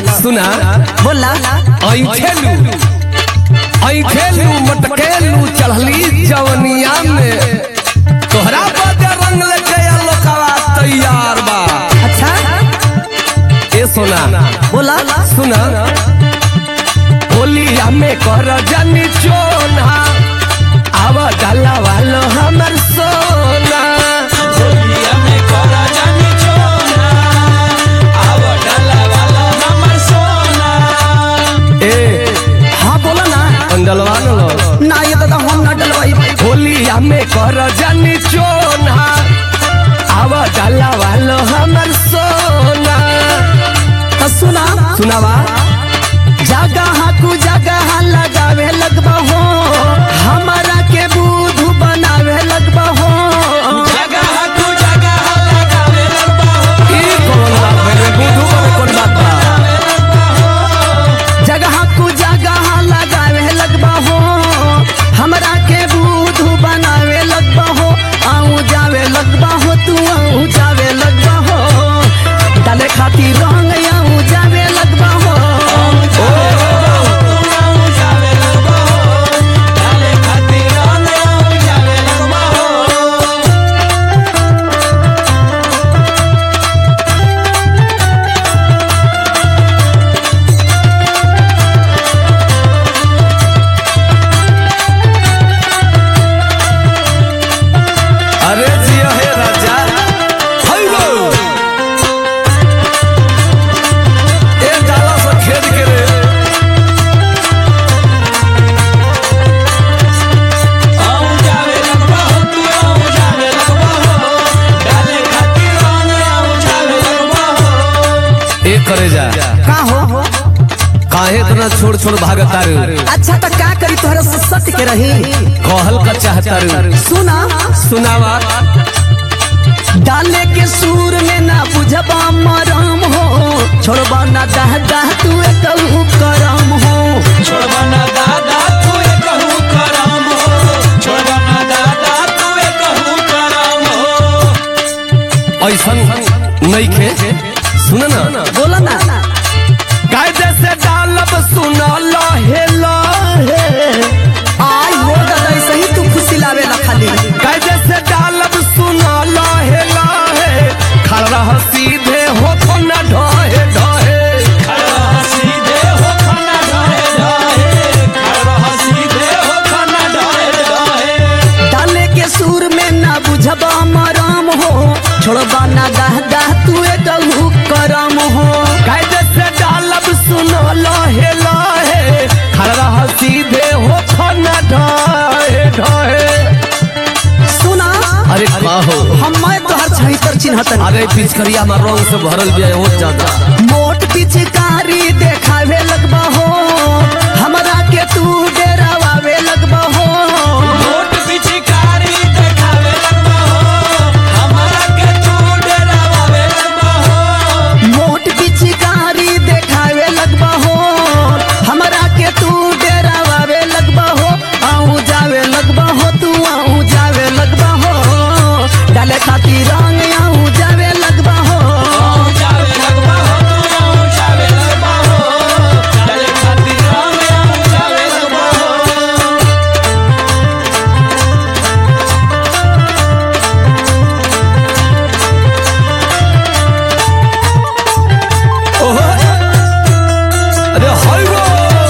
सुना बोला ऐठेलू ऐठेलू मटकेलू चढ़ली जवनिया में तोहरा बदे रंग लेके लोकवा तैयार बा अच्छा ए सोना बोला सुना होलिया में कर जनी चोना आव डाला वालो हमर सोना होलिया में करा जानी छोना आव डाला वाला हमर सोना ए हाँ बोला ना अंडलवा लो ना ये दादा हम ना डलवाई होलिया में कर जनी चोना आव डाला वालो हमर सोना तो सुना सुनावा जगह कु जगह लगावे लगबा हो हमारा के बुधु बनावे लगबा हो जगह तू जगह लगावे लगबा हो ई कौन बात भइले बुधू वाले कौन बात बा जगह कु जगह लगावे लगबा हो हमरा के बुधु बनावे लगबा हो आऊ जावे लगबा हो तू आऊ जावे लगबा हो डाले खातिर रंग आऊ जावे लगबा हो तू आऊ जावे लगबा हो डाले खातिर रंग आऊ जावे लगबा हो अरे जिया हे राजा हैगो ए डाला से खेद के रे आऊ जावे लगबा हो तू आऊ जावे लगबा हो डाले खातिर रंग आऊ जावे लगबा हो ए करे जा का हो काहे इतना छोड़ छोड़ भागता रे अच्छा तो का करी तोहरा से सट के रही कहल का चाहता रे सुना सुनावा डाले के सूर में ना बुझबा मरम हो छोड़बा ना दह दह तू कहू करम हो छोड़बा ना दादा तू कहू करम हो छोड़बा ना दादा तू कहू करम हो ऐसन नइखे सुन ना बोला ना कायदे से डालब सुन लहे लहे आई हो दादा ऐसे ही तू खुशी लावे ला खाली कायदे से डालब सुन लहे लहे खड़ रह सीधे हो तो न ढहे ढहे खड़ा सीधे हो खाना ढाहे ढाहे खड़ा सीधे हो खाना ढाहे ढाहे डाले के सूर में ना बुझबा मरम हो छोड़बा ना दह दह तू कहू करम हो कायदे से डालब सुन लहे लहे खड़ रह सीधे हो तो न ढहे ढहे सुना अरे का हो हम मैं तोहर छहितर चिन्हतन अरे पिचकरिया में रंग से भरल भी है बहुत ज्यादा मोट पिचकारी देखावे लगबा हो हमरा के तू डेरावे लगबा हो मोट पिचकारी देखावे लगबा हो हमारा के तू डरावे लगबा हो मोट पिचकारी देखावे लगबा हो हमरा के तू डेरावे लगबा हो आऊ जावे लगबा हो तू आऊ जावे लगबा हो डाले खातिर रंग आऊ जावे लगबा हो आऊ जावे लगबा हो तू आऊ जावे लगबा हो डाले खातिर रंग आऊ जावे लगबा हो ओहो अरे हाय गो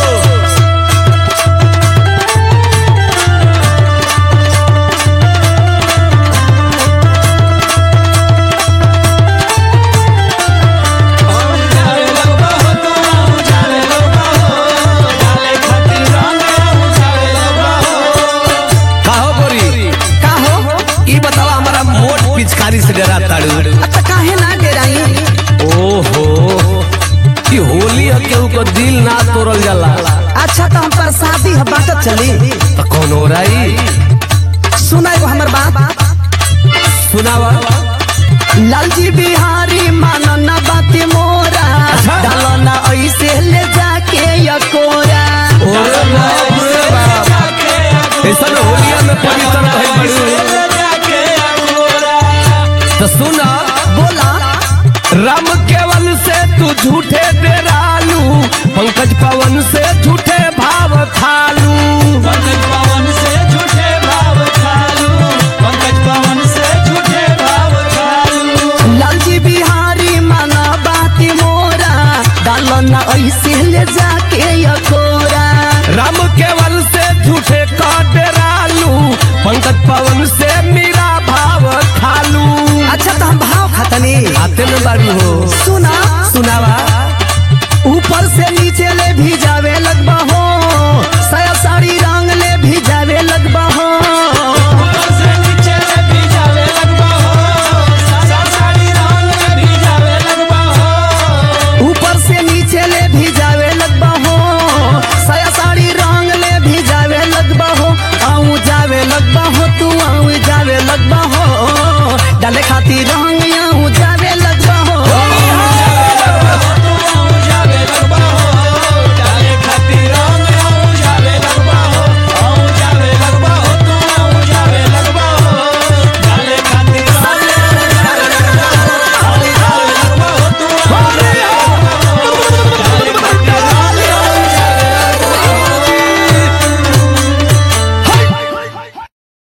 आऊ जावे लगबा हो तू आऊ जावे लगबा हो डाले खातिर रंग आऊ जावे लगबा हो काहो गोरी का हो ई बतावा हमारा मोट पिचकारी से डरा ताड़ू अच्छा काहे ना डेराई ओहो ई होली है केहू को दिल ना तोड़ल जाला अच्छा तो हम पर शादी है बाटत चली तो कौन हो रही सुना एगो हमर बात सुनावा लालजी बिहारी मानो ना बात मोरा अच्छा। डालो ना ऐसे ले जाके यकोरा ओरे बाप रे बाप ऐसा होलिया में पवित्र भइल बड़ी जाके अकोरा तो सुना बोला राम केवल से तू झूठे डेरालू डालो ना ऐसे ले जाके यकोरा राम केवल से झूठे का डरालू पंकज पवन से मेरा भाव खालू अच्छा तो हम भाव खतनी आते में बारू हो सुना सुनावा ऊपर से नीचे ले भी जा